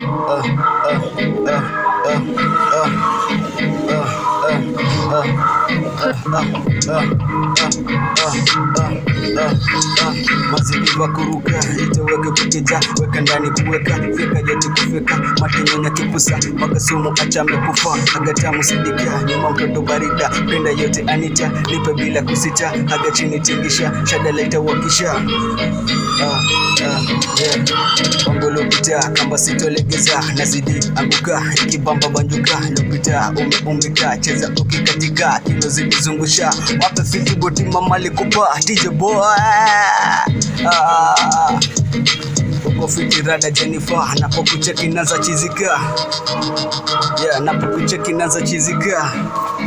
mazidiva kuruka itoweke kukeja weka ndani kuweka fika yote kufika matenyonya kipusa makasumu achame kufa agatamu sidikia nyuma mtoto barida penda yote anita nipe bila kusita aga chini tingisha shada leta wakisha ah, ah, yeah. Bongo lopita kamba sitolegeza nazidi anguka ikibamba banjuka lopita umeumbika cheza ukikatika kilo zikizungusha wape fiti boti mama likupa DJ boy ah. uko fiti rada Jennifer napokucheki naza chizika yeah, napokucheki naza chizika